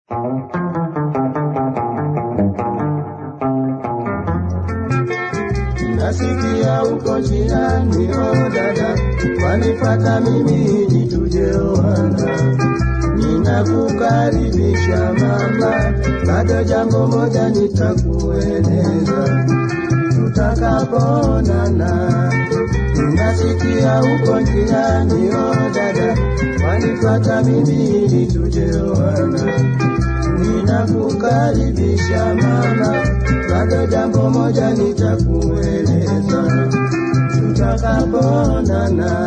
nasikia uko njiani, o dada, wanipata mimi ili tujeoana. Ninakukaribisha mama, bado jambo moja nitakueleza tutakapoonana. Nasikia uko njiani, o dada, wanipata mimi ili tujeoana ninakukaribisha mama, bado jambo moja nitakueleza tutakapoonana.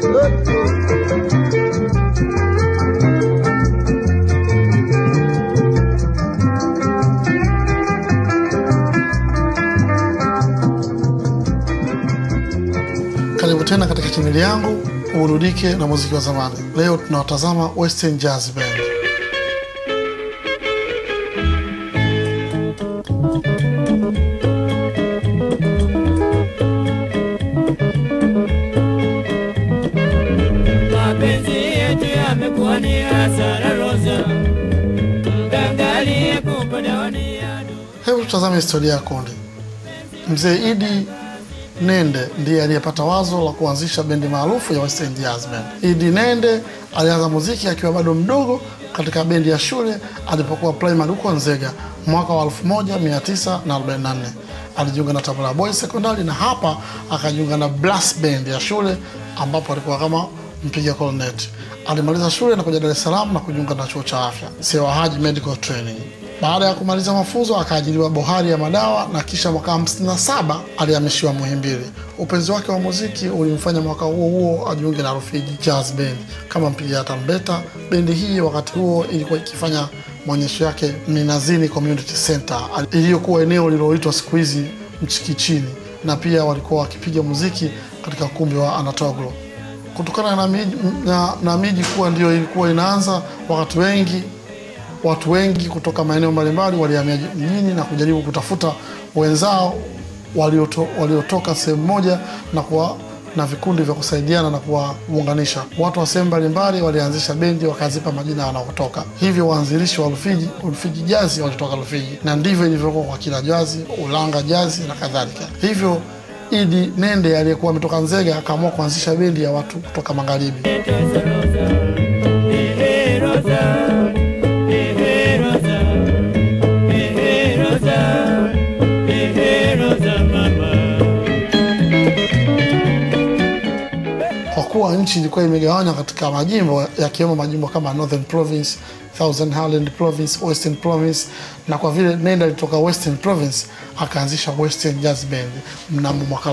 Karibu tena katika chaneli yangu uburudike na muziki wa zamani. Leo tunawatazama Western Jazz Band. mapenzi yetu yamekuwa ni hasara Rosa, mgangalie kupadaoni yadu Hebu tutazame historia ya kundi. Mzee Idi Nende ndiye aliyepata wazo la kuanzisha bendi maarufu ya Western Jazz Band. Idi Nende alianza muziki akiwa bado mdogo katika bendi ya shule alipokuwa primary huko Nzega mwaka wa 1944. Alijiunga na Tabora Boys Secondary na hapa akajiunga na Brass Band ya shule ambapo alikuwa kama mpiga cornet. Alimaliza shule na kuja Dar es Salaam na kujiunga na chuo cha afya Sewa Haji Medical Training. Baada ya kumaliza mafunzo akaajiriwa bohari ya madawa na kisha mwaka 57 alihamishiwa Muhimbili. Upenzi wake wa muziki ulimfanya mwaka huo huo ajiunge na Rufiji Jazz Band kama mpiga tarumbeta. Bendi hii wakati huo ilikuwa ikifanya maonyesho yake Mninazini Community Center iliyokuwa eneo lililoitwa siku hizi Mchikichini, na pia walikuwa wakipiga muziki katika ukumbi wa Anatoglo kutokana na miji, na, na miji kuwa ndio ilikuwa inaanza wakati wengi watu wengi kutoka maeneo mbalimbali walihamia mjini na kujaribu kutafuta wenzao walioto, waliotoka sehemu moja na kuwa na vikundi vya kusaidiana na kuwaunganisha. Watu wa sehemu mbalimbali walianzisha bendi wakazipa majina wanaotoka. Hivyo waanzilishi wa Rufiji, Rufiji Jazi walitoka Rufiji, na ndivyo ilivyokuwa kwa kila Jazi, Ulanga Jazi na kadhalika. Hivyo Idi Nende aliyekuwa ametoka Nzega akaamua kuanzisha bendi ya watu kutoka magharibi. Tesa Rosa, ehe Rosa, ehe Rosa, ehe Rosa, ehe Rosa mama. kwa kuwa nchi ilikuwa imegawanywa katika majimbo yakiwemo majimbo kama Northern Province, Southern Highland Province, Western Province, na kwa vile Nenda alitoka Western Province akaanzisha Western Jazz Band mnamo mwaka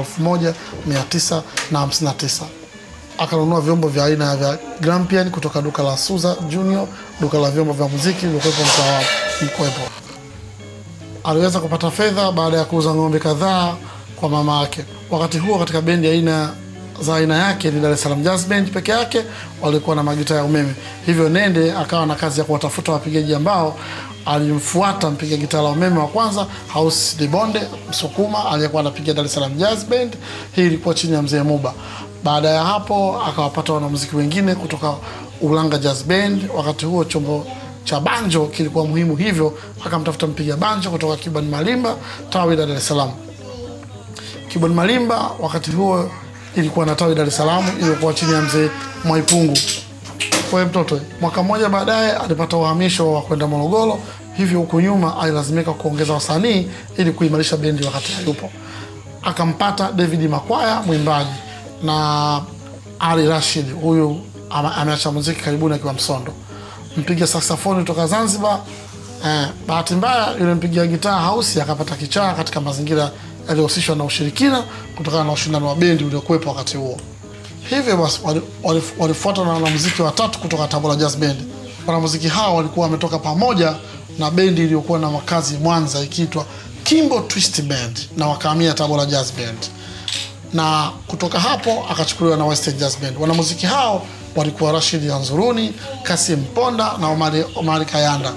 1959 akanunua vyombo vya aina vya Grampian kutoka duka la Suza Junior, duka la vyombo vya muziki lilikuwepo mtaa wa Mkwepo. Aliweza kupata fedha baada ya kuuza ng'ombe kadhaa kwa mama yake. Wakati huo katika bendi ya aina za aina yake ni Dar es Salaam Jazz Band peke yake walikuwa na magita ya umeme. Hivyo Nende akawa na kazi ya kuwatafuta wapigaji ambao alimfuata mpiga gitaa la umeme wa kwanza House Dibonde Msukuma aliyekuwa anapiga Dar es Salaam Jazz Band. Hii ilikuwa chini ya mzee Muba. Baada ya hapo akawapata wanamuziki wengine kutoka Ulanga Jazz Band. Wakati huo chombo cha banjo kilikuwa muhimu, hivyo akamtafuta mpiga banjo kutoka Cuban Malimba tawi la Dar es Salaam. Cuban Malimba wakati huo ilikuwa na tawi Dar es Salaam iliyokuwa chini ya mzee Mwaipungu. Kwa hiyo mtoto mwaka mmoja baadaye alipata uhamisho wa kwenda Morogoro, hivyo huku nyuma alilazimika kuongeza wasanii ili kuimarisha bendi wakati hayupo. Akampata David Makwaya mwimbaji na Ali Rashid, huyu ama- ameacha muziki karibuni akiwa Msondo. Mpiga saksafoni kutoka Zanzibar. Eh, bahati mbaya yule mpiga gitaa hausi akapata kichaa katika mazingira yaliyohusishwa na ushirikina kutokana na ushindano wa bendi uliokuwepo wakati huo. Hivyo basi wali- wali- walifuatwa na wanamuziki watatu kutoka Tabora Jazz Band. Wanamuziki hao walikuwa wametoka pamoja na bendi iliyokuwa na makazi Mwanza ikiitwa Kimbo Twist Band na wakahamia Tabora Jazz Band, na kutoka hapo akachukuliwa na Western Jazz Band. Wanamuziki hao walikuwa Rashid Anzuruni, Kasim Ponda na Omari, Omari Kayanda.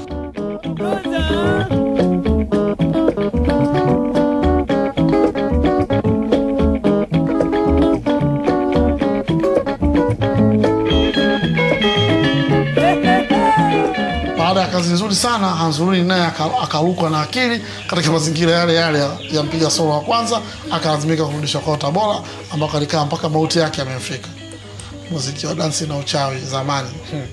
kazi nzuri sana. Hanzuruni naye aka- akarukwa na akili katika mazingira yale yale ya, ya mpiga solo wa kwanza, akalazimika kurudishwa kwao Tabora, ambako alikaa mpaka mauti yake amemfika. Muziki wa dansi na uchawi zamani. Hmm.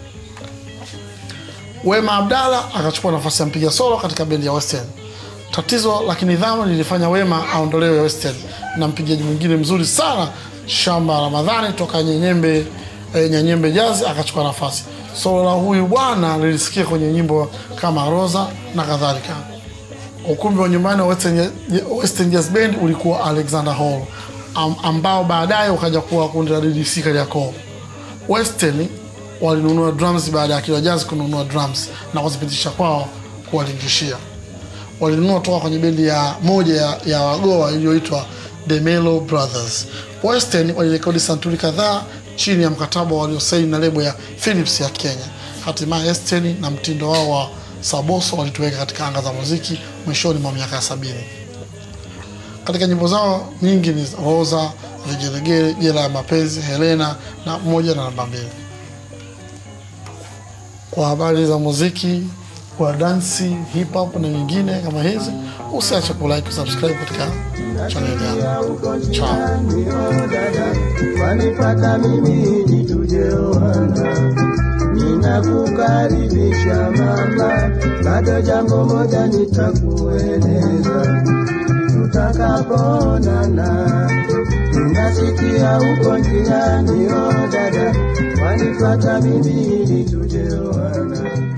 Wema Abdalla akachukua nafasi ya mpiga solo katika bendi ya West End. Tatizo la kinidhamu lilifanya Wema aondolewe West End na mpigaji mwingine mzuri sana Shamba Ramadhani toka Nyenyembe eh, Nyanyembe Jazz akachukua nafasi. Solo la huyu bwana lilisikia kwenye nyimbo kama Rosa na kadhalika. Ukumbi wa nyumbani wa Western, Western Jazz Band ulikuwa Alexander Hall am, ambao baadaye ukaja kuwa kundi la DDC Kariakoo. Western walinunua drums baada ya Kila Jazz kununua drums na kuzipitisha kwao kuwalingishia. Walinunua toka kwenye bendi ya moja ya, ya Wagoa iliyoitwa The Melo Brothers. Western walirekodi santuri kadhaa chini ya mkataba waliosaini na lebo ya Philips ya Kenya. Hatimaye Western na mtindo wao wa Saboso walituweka katika anga za muziki mwishoni mwa miaka ya sabini. Katika nyimbo zao nyingi ni Rosa, Vigelegele, Jela ya Mapenzi, Helena na moja na namba mbili. Kwa habari za muziki wa dansi, hip hop na nyingine kama hizi, usiache kulike, kusubscribe katika chaneli yangu. Ciao. dada wanipata mimi ili tujeoana ninakukaribisha mama bado jambo moja nitakueleza tutakapoonana nasikia uko njiani o dada wanipata mimi ili tujeoana